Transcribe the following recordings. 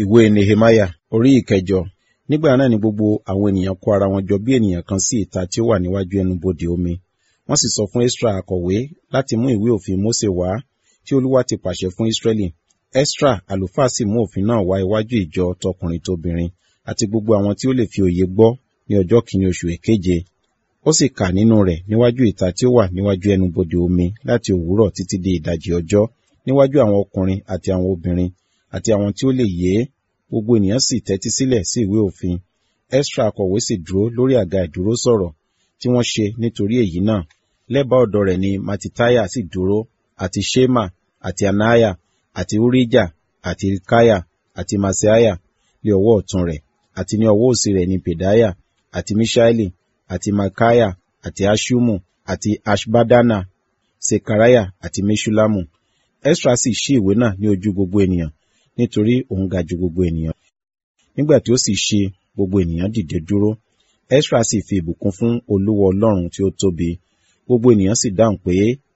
ìwé nehemiah orí ìkẹjọ nígbà náà ni gbogbo àwọn ènìyàn kó ara wọn jọ bí ènìyàn kan sí ìta tí ó wà níwájú ẹnubodè omi wọ́n sì sọ fún esra akọ̀wé láti mú ìwé òfin mose wá tí olúwa ti pàṣẹ fún israẹli esra àlùfáà sì mú òfin náà wá iwájú ìjọ tọkùnrin tóbìnrin àti gbogbo àwọn tí ó lè fi òye gbọ́ ní ọjọ́ kìíní oṣù èkeje ó sì kà nínú rẹ̀ níwájú ìta tí ó wà níwájú ẹnubodè omi láti òwúrọ̀ títí di ìdajì ọjọ́ níwájú àwọn ọkùnrin àti àwọn obìnrin àti àwọn tí ó lè yé gbogbo ènìyàn sì tẹ́tí sílẹ̀ sí ìwé òfin esra akọ̀wé sì dúró lórí àga ìdúró sọ̀rọ̀ tí wọ́n ṣe nítorí èyí náà lẹ́bàá ọ̀dọ̀ rẹ̀ ni matitaya sì dúró àti shema àti anaya àti urija àti ilkaya àti maseaya ní ọwọ́ ọ̀tún rẹ̀ àti ní ọwọ́ òsì rẹ̀ ni pedaya àti mishaeli àti makaya àti ashumu àti ashbadana sekaraya àti meshulamu esra sì ṣí ìwé náà ní ojú gbogbo ènìyàn nítorí òun ga ju gbogbo ènìyàn nígbà tí ó sì ṣe gbogbo ènìyàn dìde dúró esra sì fi ìbùkún fún olúwa ọlọ́run tí ó tóbi gbogbo ènìyàn sì dáhùn pé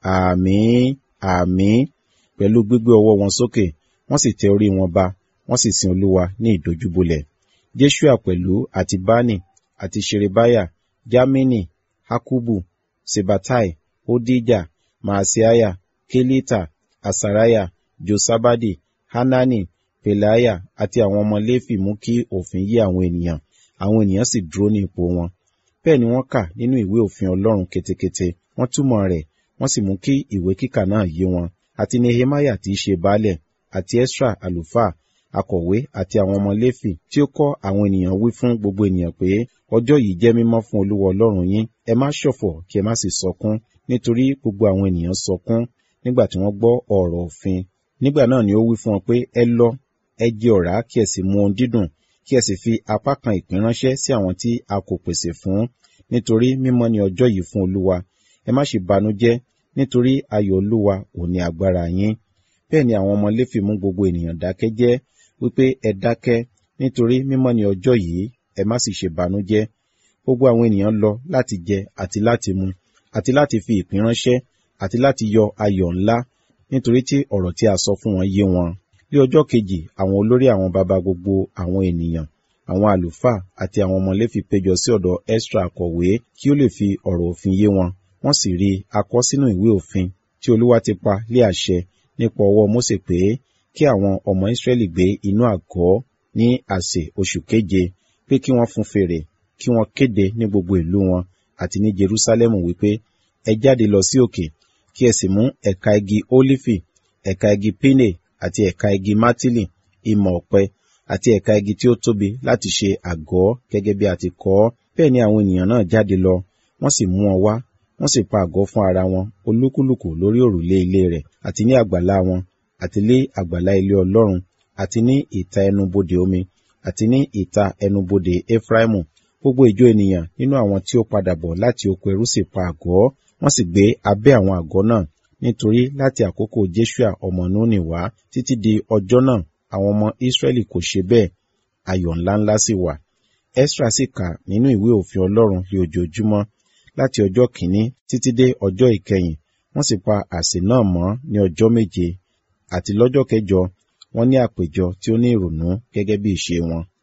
àmín àmín pẹ̀lú gbígbé ọwọ́ wọn sókè wọ́n sì tẹ orí wọn ba wọ́n sì sin olúwa ní ìdojúbolẹ̀ jeshua pẹ̀lú àti bani àti sherebaya jamini hakubu sebatai odija maasiaya kelita asaraya josabadi hanani pelaya àti àwọn ọmọ léfì mú kí òfin yé àwọn ènìyàn àwọn ènìyàn sì dúró ní ipò wọn bẹ́ẹ̀ ni wọ́n kà nínú ìwé òfin ọlọ́run ketekete wọ́n túmọ̀ rẹ̀ wọ́n sì mú kí ìwé kíkà náà yé wọn àti nehemiah tí í ṣe baálẹ̀ àti esra àlùfáà akọ̀wé àti àwọn ọmọ léfì tí ó kọ́ àwọn ènìyàn wí fún gbogbo ènìyàn pé ọjọ́ yìí jẹ́ mímọ́ fún olúwa ọlọ́run yín ẹ má ṣọ̀fọ̀ kí ẹ má sì sọkún nítorí gbogbo àwọn ènìyàn sọkún nígbà tí wọ́n gbọ́ ọ̀rọ̀ òfin nígbà náà ni ó wí fún wọn pé ẹ lọ ẹ jẹ ọ̀rá kí ẹ sì mu ohun dídùn kí ẹ sì fi apá kan ìpín ránṣẹ́ sí àwọn tí a kò pèsè fún nítorí mímọ́ ni ọjọ́ yìí fún olúwa ẹ má ṣe banújẹ́ nítorí ayọ̀ olúwa ò ní agbára yín bẹ́ẹ̀ ni àwọn ọmọ léfì mú gbogbo ènìyàn dákẹ́ jẹ́ wípé ẹ dákẹ́ nítorí mímọ́ ni ọjọ́ yìí ẹ má sì ṣe banújẹ́ gbogbo àwọn ènìyàn lọ láti jẹ àti láti mu àti láti fi ìpín ránṣẹ́ àti láti yọ ayọ̀ ńlá nítorí tí ọ̀rọ̀ tí a sọ fún wọn yé wọn ní ọjọ́ kejì àwọn olórí àwọn baba gbogbo àwọn ènìyàn àwọn àlùfáà àti àwọn ọmọ léfì péjọ sí ọ̀dọ̀ esra akọ̀wé kí ó lè fi ọ̀rọ̀ òfin yé wọn wọ́n sì rí akọ sínú ìwé òfin tí olúwa ti pa lé àṣẹ nípa ọwọ́ mósè pé kí àwọn ọmọ ìsírẹ́lì gbé inú àgọ́ ní àsè oṣù keje pé kí wọ́n fún fèrè kí wọ́n kéde ní gbogbo ìlú wọn àti ní jerúsálẹ́mù wípé ẹ jáde lọ sí òkè kí ẹ sì mú ẹ̀ka igi ólífì ẹ̀ka igi pínè àti ẹ̀ka igi mátìlì ìmọ̀ ọ̀pẹ àti ẹ̀ka igi tí ó tóbi láti ṣe àgọ́ gẹ́gẹ́ bí a ti kọ́ ọ́ bẹ́ẹ̀ ni àwọn ènìyàn náà jáde lọ wọ́n sì mú wọn wá wọ́n sì pa àgọ́ fún ara wọn olúkúlùkù lórí òrùlé ilé rẹ̀ àti ní àgbàlá wọn àti lé àgbàlá ilé ọlọ́run àti ní ìta ẹnubodè omi àti ní ìta ẹnubodè efraimu gbogbo ìjọ ènìyàn nínú àwọn tí ó padà bọ̀ láti oko ẹrú sì pa àgọ́ wọ́n sì gbé abẹ́ àwọn àgọ́ náà nítorí láti àkókò Jésùà ọmọ Núnì wá títí di ọjọ́ náà àwọn ọmọ Ísírẹ́lì kò ṣe bẹ́ẹ̀ ayọ̀ ńláńlá sì wà Ẹ́sra sì kà nínú ìwé òfin Ọlọ́run lé ojoojúmọ́ láti ọjọ́ kìíní títí dé ọjọ́ ìkẹyìn wọ́n sì pa àsè náà mọ́ ní ọjọ́ méje àti lọ́jọ́ kẹjọ wọ́n ní àpéjọ tí ó ní ìrònú gẹ́gẹ́ bí ìṣe wọn